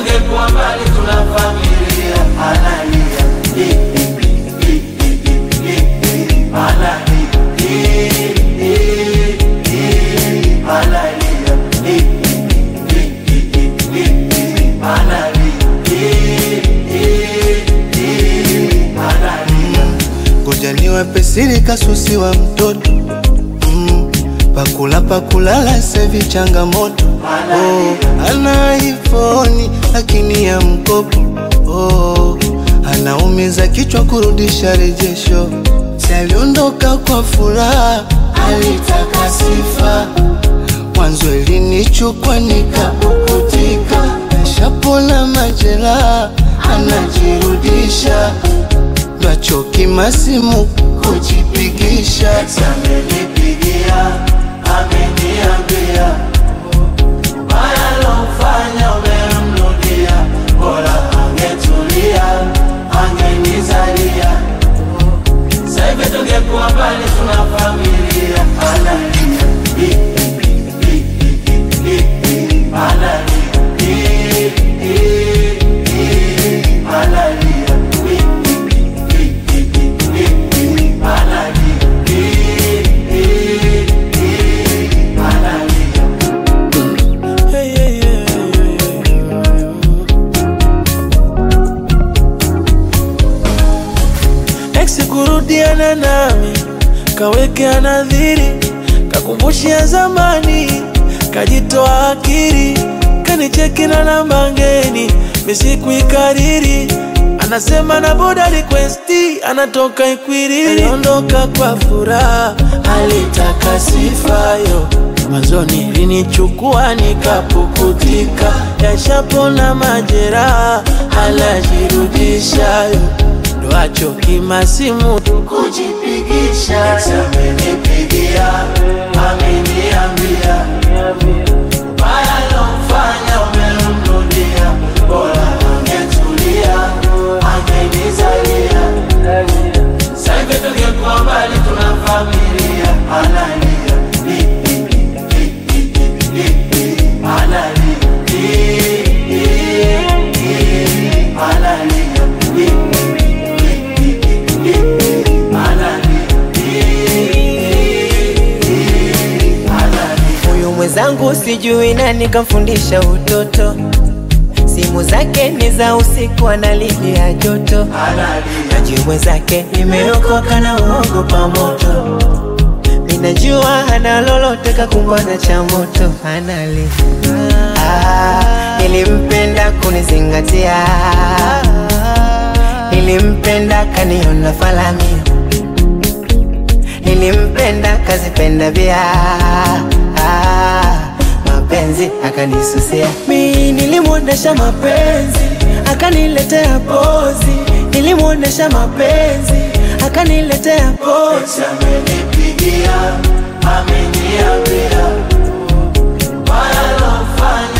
tungekuwa mbali, tuna familia analia Hi, hi, hi, hi, hi, hi, hi, analia Hi, hi, hi, analia Hi, hi, hi, hi, hi, hi, analia Hi, hi, hi, analia ngoja niwape siri kasusi wa mtoto mm, pakula pakulala sevi changamoto oh, ana ifoni lakini ya mkopo oh, anaumiza kichwa kurudisha rejesho si aliondoka kwa furaha alitaka sifa mwanzo ilinichukwa nikapukutika nashapona majeraha anajirudisha Nachoki masimu kujipigisha amenipigia ameniambia ubaya lofanya umemrudia, bora angetulia angenizalia. Sasa hivi tungekuwa mbali, tuna familia analia Hi, hi, hi, hi, hi, hi, analia Hi, hi, hi, analia Hi, hi, hi, hi, hi, hi, analia Hi, hi, hi, analia Hey, hey, hey, hey, hey. Ex kurudiana nami kawekea nadhiri kakumbushia zamani kajitoa akili kanicheki na namba ngeni misikuikariri anasema na boda requesti anatoka Ikwiriri aliondoka kwa furaha alitaka sifayo mwanzoni linichukua nikapukutika yashapona majeraha alajirudishayo ndo achoki masimu kujipigisha amenipigia ameniambia baya lofanya umemrudia bora angetulia angenizalia saivi tungekuwa mbali tuna familia analia Hi, hi, hi, hi, hi, hi, hi, analia Hi, hi, hi, analia Hi, hi, hi, hi, hi, hi, analia Hi, hi, hi, analia Huyu mwenzangu sijui nani kamfundisha utoto, simu zake ni za usiku, analipia joto. analia Najui mwenzake nimeokoka na uogopa moto, minajua hana lolote kakumbana cha moto, anali ah, nilimpenda kunizingatia, nilimpenda kaniona falamia nilimpenda kazipenda vya ah, mapenzi akanisusia mi nilimwonyesha mapenzi akaniletea pozi nilimwonyesha mapenzi akaniletea pozi amenipigia ameniambia baya lofanya